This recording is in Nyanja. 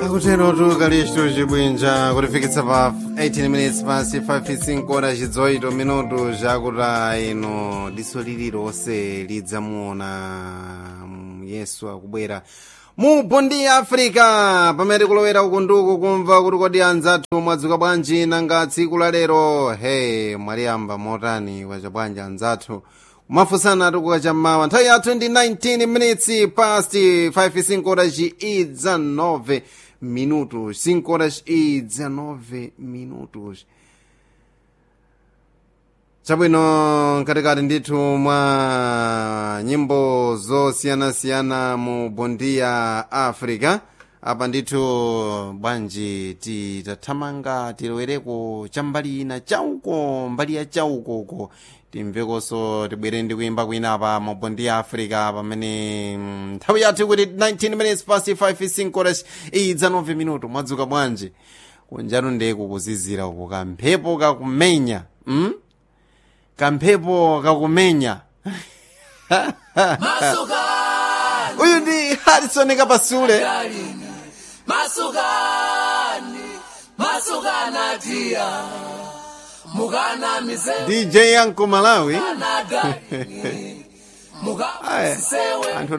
akutenotu kalisto cibwinja kutifikitsa pa 18 minutes pasi 5 ora cidzoito minutu cakuta ino diso lililonse lidzamuona yesu akubwera mu bondi ya africa pamene kulowera uku nduku kumva kuti kodi anzathu mwadzuka bwanji nanga tsiku la lero he mwaliyamba motani kwaca bwanji anzathu kumafunsana tukuka chammawa nthawi yathu ndi 19 minutes past 5 5 horas e 19 minutos 5 horas e 19 minutos chabwino nkatikati ndithu mwa nyimbo zosiyanasiyana mu bondi ya africa apa ndithu bwanji titathamanga tilowereko chambali ina chauko mbali ya chaukoko timvekonso tibwere ndi kuyimba kwina pa mu bondi ya africa pamene mm, nthawi yathu kuti 19 minutes past 5 5 horas idza 9 minuto mwadzuka bwanji kunjatu ndeku kuzizira uko kamphepo kakumenya mm? kamphepo kakumenya uyu ndi harrison kapasule masukani masukanatia mukana mize dj yanko malawi nadani Aya, mukasisewe anthu